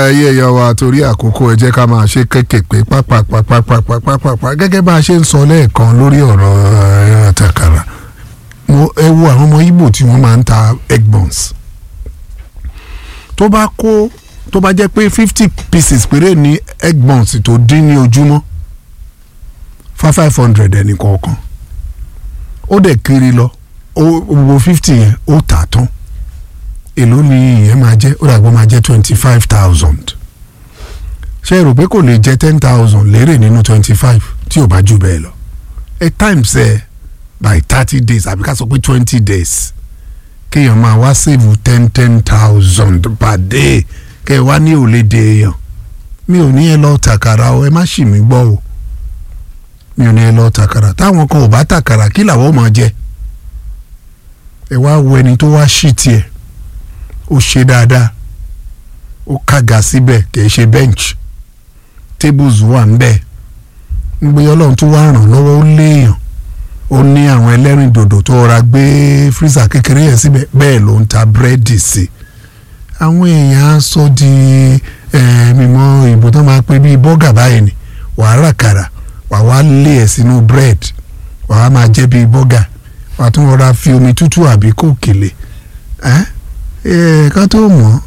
ẹyẹ ẹyẹ wa torí àkókò ẹ jẹ́ ká máa ṣe kékèké pápápápápápápápá gẹ́gẹ́ bá a ṣe ń sọ lẹ́ẹ̀kan lórí ọ̀rọ̀ ẹran àtàkàrà mo ẹ wo àwọn ọmọ Ìgbò tí wọ́n máa ń ta egg buns tó bá kó tó bá jẹ́ pé fifty pieces péré ní egg buns tó dín ní ojúmọ́ fa five hundred ẹnì kọ̀ọ̀kan ó dẹ̀ kiri lọ owó fifty yẹn ó tà tán èló ni ìyẹn máa jẹ́ ó dàgbọ́ máa jẹ́ twenty five thousand ṣé ẹ rò pé kò lè jẹ́ ten thousand lérè nínú twenty five tí ò bá jù bẹ́ẹ̀ lọ at times ẹ eh, by thirty days àbí ká sọ pé twenty days kéèyàn máa wá save ten ten thousand per day kẹ́ ẹ wá ní òlédè èèyàn mi ò ní ẹ lọ tàkàrà o ẹ má ṣì mí gbọ́ o mi ò ní ẹ lọ tàkàrà táwọn kan ò bá tàkàrà kí làwọn máa jẹ ẹ wá wo ẹni tó wá ṣì tiẹ̀ ó ṣe dáadáa ó kàga síbẹ̀ kìí ṣe bench tables wà ń bẹ̀ ń gbé ọlọ́run tó wá ràn lọ́wọ́ ó léèyàn ó ní àwọn ẹlẹ́rìn dòdò tó ra gbé freezer kékeré yẹn síbẹ̀ bẹ́ẹ̀ ló ń ta búrẹ́dì sí àwọn èèyàn á sọ di mímọ́ ìbò tó máa pé bíi bọ́gà báyìí ni wàá rà kàrà wàá wá lé ẹ̀ sínú bread wàá máa jẹ́ bíi bọ́gà wàá tún rọra fi omi tútù àbí kò kèlè ẹ́ ká tó mọ̀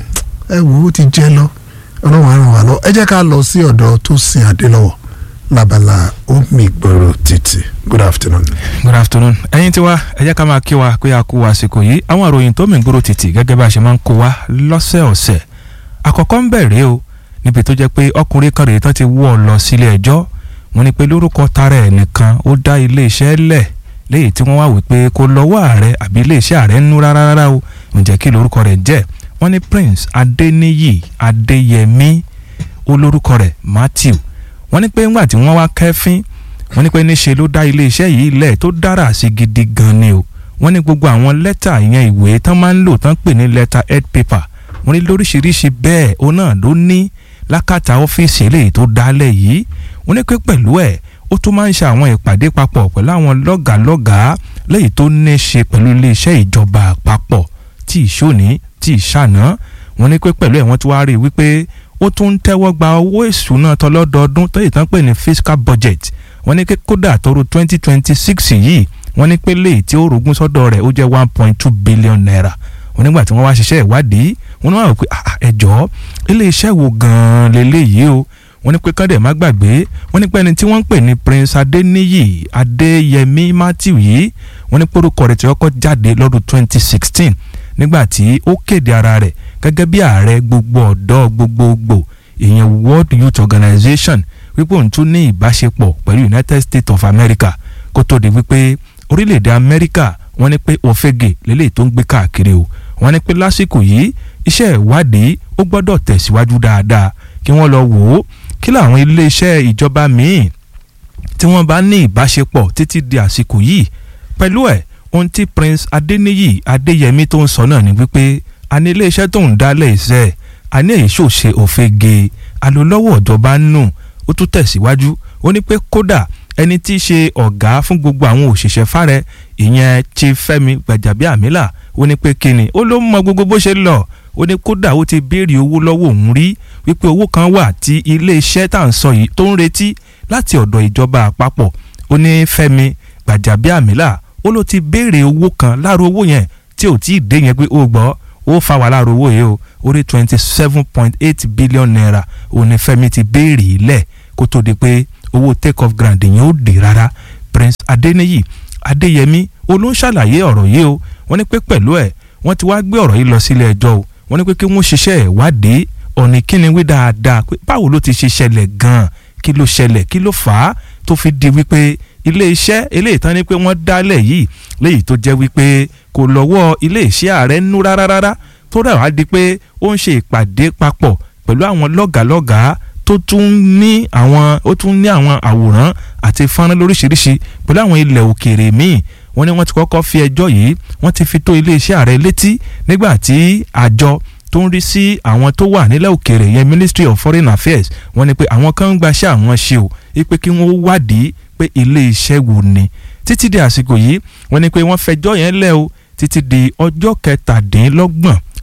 ẹ wò ó ti jẹ́ lọ ọlọ́run á ràn wá lọ ẹ jẹ́ ká lọ sí ọ̀dọ̀ tó sin Adélọ́wọ̀ labala omi gbòòrò títì good afternoon. good afternoon ẹ̀yin tiwa ẹ jẹ́ ká máa kí wa pé a kú àsìkò yìí àwọn ìròyìn tó mi gbòòrò títì gẹ́gẹ́ bá a ṣe máa ń kó wa lọ́sẹ̀ọ̀sẹ̀ àkọ́kọ́ ń bẹ̀rẹ̀ o níbi tó jẹ́ pé ọkùnrin kan rèé tán ti wọ́ ọ lọ sílé ẹjọ́ wọ́n ní pé lórúkọ tara ẹ̀ nìkan ó dá ilé iṣẹ́ lẹ̀ léyìí tí wọ́n wá wípé kó lọ́wọ́ ààrẹ àbí ilé iṣẹ́ ààrẹ ń nú rárá rárá o ǹjẹ́ kí lórúkọ rẹ̀ jẹ́ wọ́n ní Prince Adéníyì Adéyẹmí olórúkọ rẹ̀ Matthew wọ́n ní pé ńgbà tí wọ́n wá kẹ́fín wọ́n ní pé níṣe ló dá iléeṣẹ́ yìí lẹ̀ tó dára sí gidi gan ni o wọ́n ní gbogbo àwọn lẹ́tà ìyẹn ìwé tán máa ń lò tán pè ní lẹ́tà head paper wọ́n ní lóríṣiríṣi bẹ́ẹ̀ òun náà ló ní lákàtà ọ́fíìsì eléyìí tó dálẹ̀ yìí wọ́n ní pé pẹ̀lú ẹ̀ ó tún máa ń ṣe àwọn ìpàdé papọ̀ pẹ̀lú àwọn lọ́gàálọ́gàá lẹ́yìn tó ní ṣe pẹ̀lú iléeṣẹ́ ìjọba àpapọ̀ tí ìṣòní tí ìṣàná wọ́n ní pé pẹ̀lú ẹ̀ wọ́n tún wá rí i wípé ó tún ń tẹ́wọ́ gba owó ìṣúná tọlọ́dọọdún tó yìí tán pè ní fiscal budget wọ́n ní pé kódà tọrọ twenty twenty six yìí wọ́n ní pé léyìí tí ó rogún sọ́dọ̀ rẹ̀ ó jẹ́ one point two billion naira wọ́n nígbà tí wọ́n wá ṣiṣẹ́ ìwádìí wọ́n ní wọ́n rò pé ẹ̀jọ́ iléeṣẹ́ wo gan-an lélẹ́yìí o wọ́n ní pé kọ́ndẹ̀ má gbàgbé wọ́n ní pé ẹni tí wọ́n ń pè ní Prince Adéníyì Adéyẹmí Matthew yìí wọ́n ní pórúkọ rẹ̀ tí wọ́n kọ́ jáde lọ́dún twenty sixteen nígbà tí ó kéde ara rẹ̀ gẹ́gẹ́ bí ààrẹ gbogbo ọ̀dọ́ gbogbogbò ìyẹn World Youth Organization wípé òun tún ní ìbáṣepọ̀ pẹ̀lú United States of America kó tó di wípé orílẹ̀-èdè Amẹ́ríkà wọ́n ní pé òfegè lélẹ́yìí tó ń gbé káàkiri o wọ́n ní pé lásìkò yìí iṣẹ́ ìwádìí ó gbọ́dọ̀ tẹ̀síwájú dáadáa kí wọ́n lọ wò ó kí làwọn iléeṣẹ́ ìjọba míì tí wọ́n bá ní ìbáṣepọ̀ títí di àsìkò yìí pẹ̀lú ẹ̀ ohun tí Prince Adéníyì Adéyẹmí tó ń sọ náà ni wípé a ní iléeṣẹ́ tó ń dálẹ̀ iṣẹ́ a ní èyí ṣòṣe òfegè alólọ́wọ́ ìjọba nù ó tún tẹ̀síwájú ó ní pé kódà ẹni tí í ṣe ọ̀gá fún gbogbo àwọn òṣìṣẹ́ fárẹ̀ ìyẹn Chief Fẹ́mi Gbàjàbíàmílà ó ní pé kíni ó ló mọ gbogbo bó ṣe lọ ó ní kódà ó ti béèrè owó lọ́wọ́ òun rí wípé owó kan wà tí iléeṣẹ́ tá à ń sọ yìí tó ń retí láti ọ̀dọ̀ ìjọba àpapọ̀ ó ní Fẹ́mi Gbàjàbíàmílà ó ló ti béèrè owó kan láàrú owó yẹn tí ò tí ì dé yẹn pé ó gbọ́ ó fa wà láàrú owó yìí o orí twenty seven point eight billion naira ó ní Fẹ́mi ti béèrè ilẹ̀ kó tó di pé owó take off grant yẹn ó dé rárá Prince Adéníyì Adéyẹmí olóńṣàlàyé ọ̀rọ̀ yìí o wọ́n ní pé pẹ̀lú ẹ̀ wọ́n ti wá gbé ọ̀rọ̀ yìí lọ sílé ẹjọ́ o wọ́n ní pé kí wọ́n ṣiṣẹ́ ìwádìí ọ̀nì kíni wí dáadáa pé báwo ló ti ṣe ṣẹlẹ̀ gan-an kí ló ṣẹlẹ̀ kí ló fà á tó fi di wípé ilé iṣẹ́ eléyìí tán ni pé wọ́n dálẹ̀ yìí léyìí tó jẹ́ wípé kò lọ́wọ́ ilé iṣẹ́ ààrẹ nú rárá rárá tó rẹ̀ wá di pé ó ń ṣe ìpàdé papọ̀ pẹ̀lú àwọn lọ́gàálọ́gàá tó tún ní àwọn ó tún ní àwọn àwòrán àti fọ́nrán lóríṣiríṣi pẹ̀lú àwọn ilẹ̀ òkèèrè míì wọ́n ní wọ́n ti kọ́kọ́ fi ẹjọ́ yìí wọ́n ti fi tó iléeṣẹ́ ààrẹ létí nígbà tí àjọ tó ń rí sí àwọn tó wà nílẹ̀ òkèèrè yẹn Ministry of Foreign Affairs wọ́n ní pé àwọn kan ń gbaṣẹ́ àwọn ṣe o pé kí wọ́n wádìí pé iléeṣẹ́ wo ni títí di àsìkò yìí wọ́n ní pé wọ́n fẹjọ́ yẹn lẹ̀ o títí di ọjọ́ kẹtàdínlọ́gbọ̀n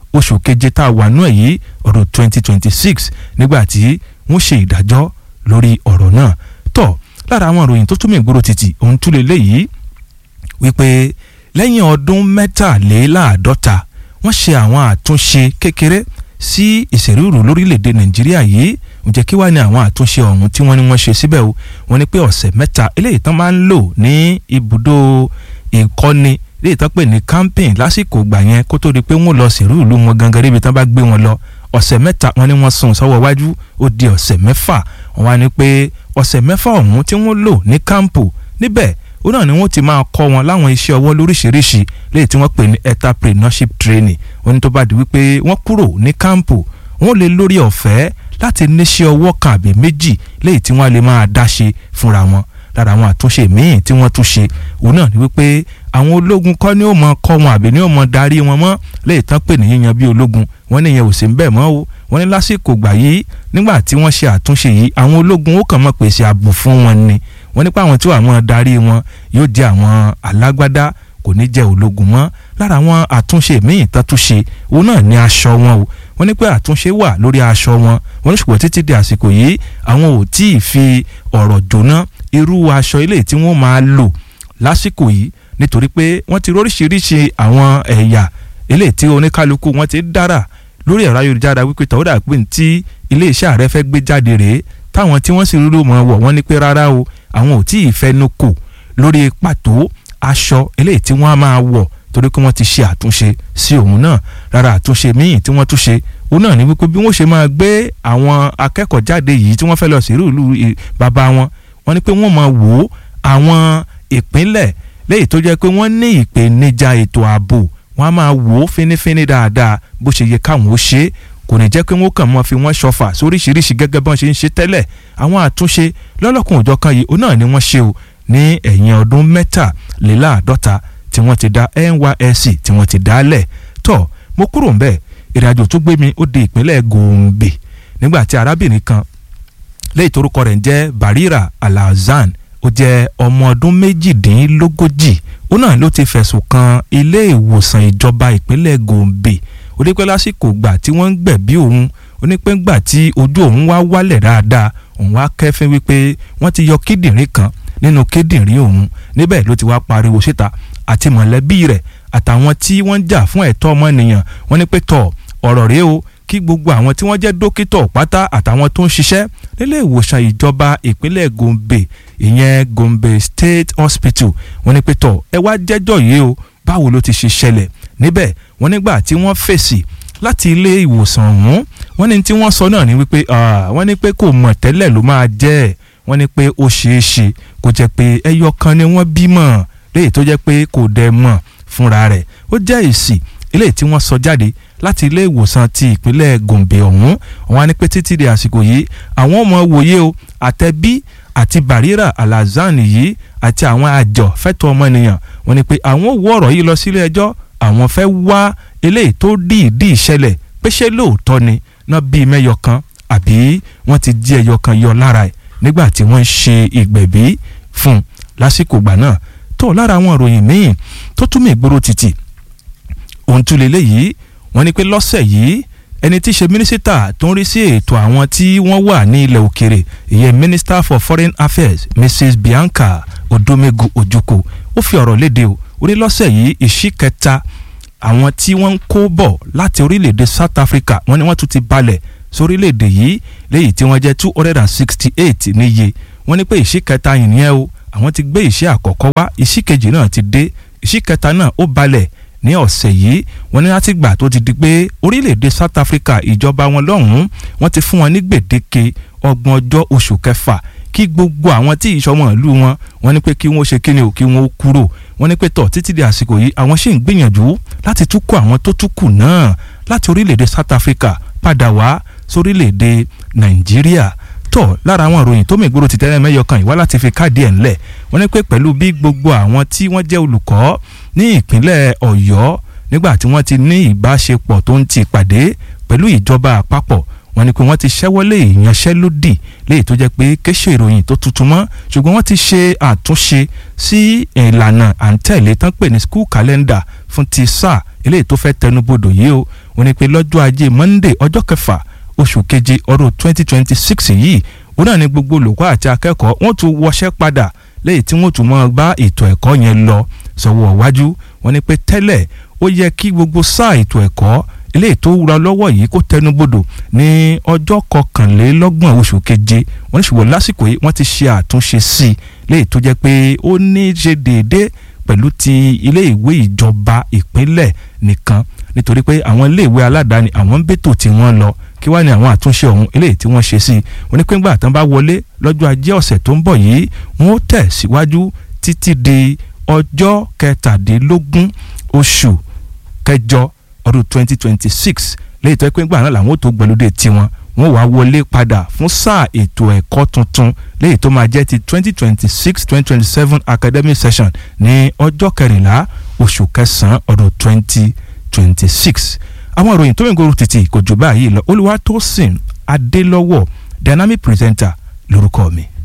oṣù keje tá a wà nú ẹ̀ yìí ọdún 2026 nígbà tí wọ́n ṣe ìdájọ́ lórí ọ̀rọ̀ náà tọ̀ lára àwọn ìròyìn tó túmọ̀ ìgboro títì òun tún lè léyìí wípé lẹ́yìn ọdún mẹ́tàléláàádọ́ta wọ́n ṣe àwọn àtúnṣe kékeré sí ìṣèrúurú lórílẹ̀‐èdè nàìjíríà yìí ǹjẹ́ kí wàá ní àwọn àtúnṣe ọ̀hún tí wọ́n ní wọ́n ṣe síbẹ̀ o wọ́n ní pé ọ̀sẹ̀ mẹ́ta eléyìí tán máa ń lò ní ibùdó ìkọ́ni eléyìí tán pè ní camping lásìkò gbà yẹn kó tó di pé wọ́n lọ ṣèrúurú wọn gangan níbi tán bá gbé wọn lọ ọ̀sẹ̀ mẹ́ta wọ́n ní wọ́n sún sọ́wọ́ wájú ó di ọ̀sẹ̀ mẹ́fà wọ́n wá ní pé ọ̀sẹ̀ mẹ́fà ọ̀hún tí wọ́n lò ní kámpù níbẹ̀ ó náà ni wọ́n ti máa kọ́ wọn láwọn iṣẹ́ ọwọ́ lóríṣiríṣi léyìí tí wọ́n pè ní entrepreneurship training wọ́n ní tó bá di wípé wọ́n kúrò ní kámpù wọ́n lè lórí ọ̀fẹ́ láti níṣẹ́ ọwọ́ kan àbí méjì léyìí tí wọ́n lè máa dá ṣe fúnra wọn lára àwọn àtúnṣe míì tí wọ́n tún ṣe òun náà ni wípé àwọn ológun kọ́ ni ó mọ kọ́ wọn àbí ni ó mọ darí wọn mọ́ léyìí tán pè ní yíyan bí ológun wọ́n ní ìyẹn ò sí ń bẹ̀ mọ́ o wọ́n ní lásìkò gbà yìí nígbà tí wọ́n ṣe àtúnṣe yìí àwọn ológun ó kàn mọ́ pèsè ààbò fún wọn ni wọ́n nípa àwọn tí wàá mọ́ darí wọn yóò jẹ́ àwọn alágbádá kò ní jẹ́ ológun mọ́ lára àwọn àtúnṣe míì tán tún ṣe òun náà ní aṣọ wọn o wọ́n ní pé àtúnṣe wà lórí aṣọ wọn wọ́n ní ṣùgbọ́n títí di àsìkò yìí àwọn ò tí ì fi ọ̀rọ̀ jóná irú aṣọ ilé tí wọ́n máa lò lásìkò yìí nítorí pé wọ́n ti róríṣiríṣi àwọn ẹ̀yà ilé tí oníkálukú wọn ti dára lórí ẹ̀rọ ayélujára wípé tọ́wọ́dà pé tí iléeṣẹ́ ààrẹ fẹ́ gbé jáde rèé táwọn tí wọ́n sì rúrú mọ́ wọ̀ wọ́n ní pé rárá o àwọn ò tí ì fẹnu kò lórí pàtó aṣọ eléyìí tí wọ́n á máa wọ̀ torí pé wọ́n ti ṣe àtúnṣe sí òun náà rárá àtúnṣe míì tí wọ́n tún ṣe òun náà ní wípé bí wọ́n ṣe máa gbé àwọn akẹ́kọ̀ọ́ jáde yìí tí wọ́n fẹ́ lọ sí ìlú bàbá wọn wọ́n ní pé wọ́n máa wò ó àwọn ìpínlẹ̀ léyìí tó jẹ́ pé wọ́n ní ìpèníjà ètò ààbò wọ́n á máa wò ó fínífíní dáadáa bó ṣe yẹ káwọn ó ṣe é kò ní jẹ́ pé wọ́n kàn mọ́ fi wọ́n ṣọfà sóríṣiríṣi gẹ́gẹ́ bọ́n ṣe ń ṣe tẹ́lẹ̀ àwọn àtúnṣe lọ́lọ́kùn òjọ̀ kan yìí òun náà ni wọ́n ṣe o ní ẹ̀yìn ọdún mẹ́tàléláàádọ́ta tí wọ́n ti dá NYSC tí wọ́n ti dálẹ̀ tọ́ mo kúrò ńbẹ̀ ìrìnàjò tó gbé mi ó di ìpínlẹ̀ Gombe nígbà tí arábìnrin kan lẹ́yìn torúkọ rẹ̀ ń jẹ́ Barira Alhassan ó jẹ́ ọmọ ọdún méjìdínlógójì ó náà ló ti fẹ̀sùn kan ilé ìwòsàn ìjọba ìpínlẹ̀ Gombe ó ní pé lásìkò gbà tí wọ́n ń gbẹ̀bí òun ó ní pé gbà tí ojú òun wá wálẹ̀ dáadáa òun wá kẹ́fín wípé wọ́n ti yọ kíndìnrín kan nínú kíndìnrín òun níbẹ̀ ló ti wá pariwo síta àti mọ̀lẹ́bí rẹ̀ àtàwọn tí wọ́n ń jà fún ẹ̀tọ́ ọmọnìyàn wọ́n ní pé tọ̀ ọ̀rọ̀ rèé o kí gbogbo àwọn tí wọ́n jẹ́ dókítà pátá àtàwọn tó ń ṣiṣẹ́ nílé ìwòsàn ìjọba ìpínlẹ̀ Gombe ìyẹn Gombe State Hospital wọ́n ní pé tọ̀ ẹ wá jẹ́jọ́ yìí o báwo ló ti ṣe ṣẹlẹ̀ níbẹ̀ wọ́n nígbà tí wọ́n fèsì láti ilé ìwòsàn ọ̀hún wọ́n ní tí wọ́n sọ náà ni wípé wọ́n ní pé kò mọ̀ tẹ́lẹ̀ ló máa jẹ́ ẹ̀ wọ́n ní pé ó ṣeé ṣe kó jẹ́ pé ẹyọ kan ni wọ́n bímọ léyìí tó jẹ́ pé kò dẹ̀ mọ̀ fúnra rẹ̀ ó jẹ́ èsì eléyìí tí wọ́n sọ jáde láti ilé ìwòsàn ti ìpínlẹ̀ Gombe ọ̀hún wọ́n á ní pé títí di àsìkò yìí àwọn ọmọ wòye o àtẹ̀bí àti Barira Alhassan yìí àti àwọn àjọ fẹ́tọ̀ ọmọnìyàn wọ́n ní pé àwọn wọ ọ̀rọ̀ yìí lọ sílé ẹjọ́ àwọn fẹ́ wá eléyìí tó dìídì ìṣẹ̀lẹ̀ pé ṣé lóòótọ́ ni náà bíi mẹ́yọ kan àbí wọ́n ti jí ẹyọ kan yọ lára ẹ̀ nígbà tí wọ́n ń ṣe ìgbẹ̀bí fún un lásìkò gbà náà tó lára àwọn ìròyìn míì tó túmọ̀ ìgboro títì ohun tún lélẹ̀ yìí wọ́n ní pé lọ́sẹ̀ yìí ẹni tí í ṣe mínísítà tó ń rí sí ètò àwọn tí wọ́n wà ní ilẹ̀ òkèrè ìyẹn minister for foreign affairs mrs bianca odomegu ojukwu ó fi ọ̀rọ̀ léde o ó ní lọ́sẹ̀ yìí ìṣí kẹta àwọn tí wọ́n ń kó bọ̀ láti orílẹ̀-èdè south africa wọ́n ní wọ́n tún ti balẹ̀ sórílẹ̀-èdè yìí léyìí tí wọ́n jẹ́ two hundred and sixty eight níye wọ́n ní pé ìṣí kẹta yìí nìyẹn o àwọn ti gbé ìṣí àkọ́kọ́ wá ìṣí kejì náà ti dé ìṣí kẹta náà ó balẹ̀ ní ọ̀sẹ̀ yìí wọ́n ní láti gbà tó ti di pé orílẹ̀-èdè South Africa ìjọba wọn lọ́hùn-ún wọ́n ti fún wọn ní gbèdéke ọgbọ̀n ọjọ́ oṣù kẹfà kí gbogbo àwọn tí ìṣọmọ ìlú wọn wọ́n ní pé kí wọ́n ṣe kíni o kí wọ́n kúrò wọ́n ní pé tọ̀ títí di àsìkò yìí àwọn sì ń gbìyànjú láti tún kó àwọn tó tún kù náà láti orílẹ̀-èdè South Africa padà wá sórílẹ̀-èdè Nàìjíríà tọ̀ lára àwọn ìròyìn tó mìgboro ti tẹ́lẹ̀ mẹ́yọ kan ìwá láti fi káàdì ẹ̀ ńlẹ̀ wọ́n ní pé pẹ̀lú bí gbogbo àwọn tí wọ́n jẹ́ olùkọ́ ní ìpínlẹ̀ Ọ̀yọ́ nígbà tí wọ́n ti ní ìbáṣepọ̀ tó ń ti pàdé pẹ̀lú ìjọba àpapọ̀ wọ́n ní pé wọ́n ti ṣẹ́wọ́lé ìyanṣẹ́lódì léyìí tó jẹ́ pé kéṣe ìròyìn tó tuntun mọ́ ṣùgbọ́n wọ́n ti ṣe àtúnṣe sí ìlànà à ń tẹ̀lé tán pè ní school calendar fún ti sáà eléyìí tó fẹ́ tẹnubodò yìí o wọ́n ní pé lọ́jọ́ ajé monday ọjọ́ kẹfà oṣù keje ọdún 2026 yìí òun náà ni gbogbo olùkọ́ àti akẹ́kọ̀ọ́ wọ́n tún wọṣẹ́ padà lẹ́yìn tí wọ́n tún máa bá ètò ẹ̀kọ́ yẹn lọ sọ́wọ́ iwájú wọ́n ní pé tẹ́lẹ̀ ó yẹ kí gbogbo sáà ètò ẹ̀kọ́ eléyìí tó wúra lọ́wọ́ yìí kó tẹnubodò ní ọjọ́ kọkànlélọ́gbọ̀n oṣù keje wọ́n ní ṣùgbọ́n lásìkò yìí wọ́n ti ṣe àtúnṣe sí i léyìí tó jẹ́ pé ó ní í ṣe déédéé pẹ̀lú ti ilé ìwé ìjọba ìpínlẹ̀ nìkan nítorí pé àwọn ilé ìwé aládàáni àwọn ń bètò tí wọ́n lọ kí wá ní àwọn àtúnṣe ọ̀hún eléyìí tí wọ́n ṣe sí i onípéǹgbà tán bá wọlé lọ́jọ́ ajé ọ̀sẹ̀ tó ń bọ̀ yìí wọ́n ó tẹ̀ síwájú títí di ọjọ́ kẹtàdínlógún oṣù kẹjọ ọdún twenty twenty six lẹ́yìn tó ẹ pé ńgbà náà làwọn ò tó gbẹlódé tiwọn wọ́n wá wọlé padà fún sáà ètò ẹ̀kọ́ tuntun lẹ́yìn tó máa jẹ́ ti twenty twenty six twenty twenty seven academic session ní ọjọ́ kẹrìnlá oṣù kẹsàn-án ọdún twenty twenty six àwọn ìròyìn tó ń gbòòrò títì kò jù báyìí lọ Olúwatósìn Adélọ́wọ̀ dynamic presenter lórúkọ mi.